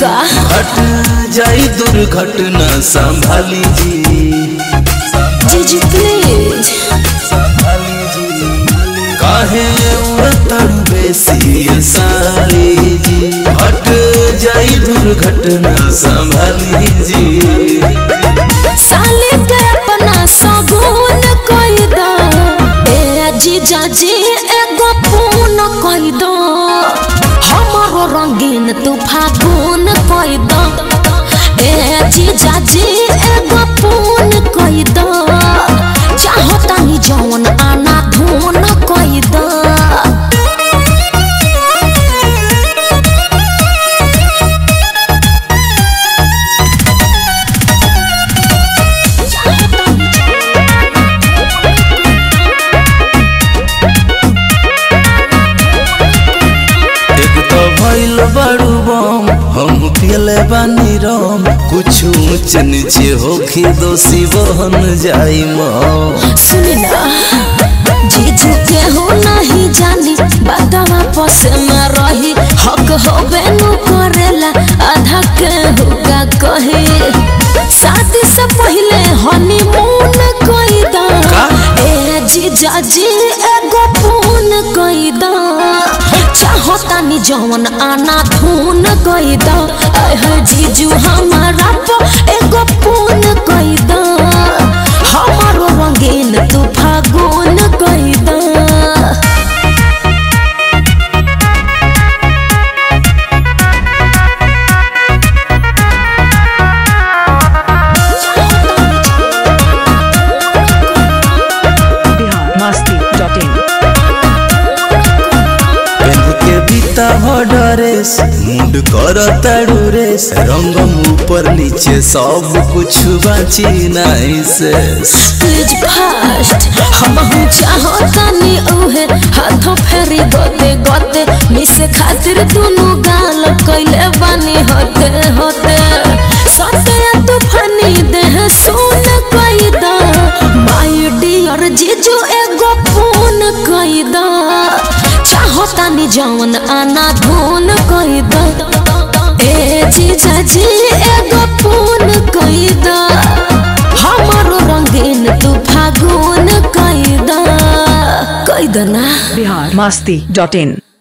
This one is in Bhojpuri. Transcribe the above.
का घट जाई दुर्घटना संभाली जी जीजू प्लीज संभाली जी काहे उड़तन बेसी साली जी घट जाई दुर्घटना संभाली जी साले के अपना सगुन कई दो ए जीजा जी एगो पून कई दो हमारो रंगीन तू फागुन कई दो ए जीजा जी एगो पून कई दो चाहो तानी जौन आना धून कई दो एक तो भइल बड़ू बम हम पियले बानी रम कुछ ऊंच नीचे होखी दोषी बहन जाई मम सुनी ना जीजू के हो नहीं जानी बादावा पस में रही हक हो बेनु करेला आधा के हुका कहे शादी से पहले हनीमून कोई दा का? ए जीजा जी एगो पून कोई दा चाहो तानी जवन आना धून कोई दा आय है जीजू हमारा पो एगो पून कोई दा हमारो रंगीन तू फागुन कोई दा बिहार मस्ती डॉट इन पेन के बीता भडरेस मुंड कर ताड़ू रेस रंगम ऊपर नीचे सब कुछ बाची नहीं से प्लीज फास्ट हम हूँ चाहो तानी उहे हाथों फेरी गोते गोते मिसे खातिर दुनु गाल कैले बानी होते होते सते तूफानी देह सुन कई दा माय डियर जीजू एगो फोन कई दा चाहो तानी जवन आना धून कई दा ए जीजा जी एगो फोन कई दा हमारो रंगीन तू फागुन कैदा कैदा ना बिहार मस्ती डॉट इन